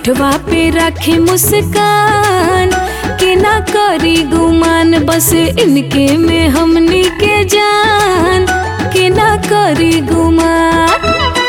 होठवा पे रखे मुस्कान के ना करी गुमान बस इनके में हमनी के जान के ना करी गुमान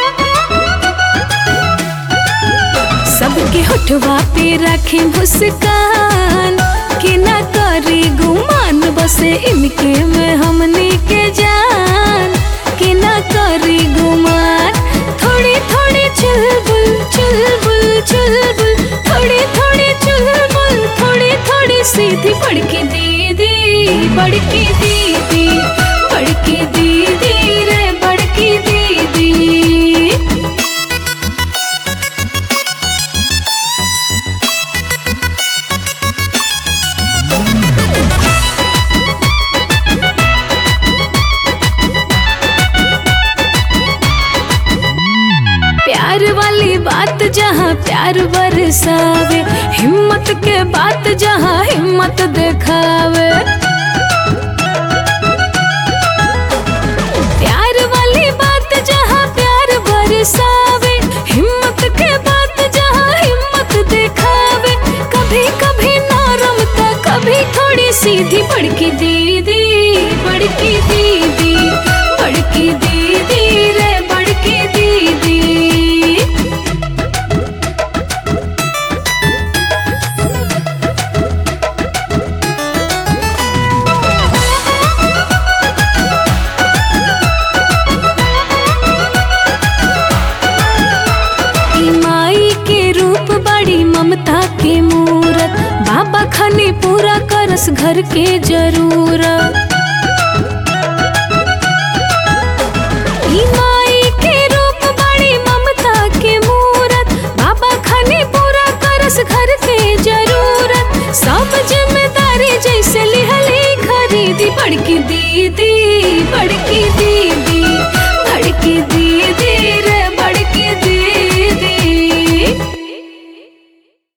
सबके होठवा पे रखे मुस्कान के ना करी गुमान बस इनके में हमनी के जान के ना करी गुमान थोड़ी थोड़ी चुलबुल चुलबुल चुलबुल थोड़ी थोड़ी चुलबुल थोड़ी थोड़ी सीधी बड़की दीदी बड़की दीदी बड़की दीदी रे बड़की दीदी प्यार वाली बात जहाँ प्यार बरसावे हिम्मत के बात जहाँ हिम्मत दिखावे प्यार वाली बात जहाँ प्यार बरसावे हिम्मत के बात जहाँ हिम्मत दिखावे कभी कभी नरम तो कभी थोड़ी सीधी बड़की दीदी बड़की दीदी बड़की दीदी रे बड़की दीदी ई माई के रूप बड़ी ममता के मूरत बाबा खने पूरा करस घर के जरूरत ई माई के रूप बड़ी ममता के मूरत बाबा खने पूरा करस घर के जरूरत सब जिम्मेदारी जैसे लिहली खरीदी बड़की दीदी बड़की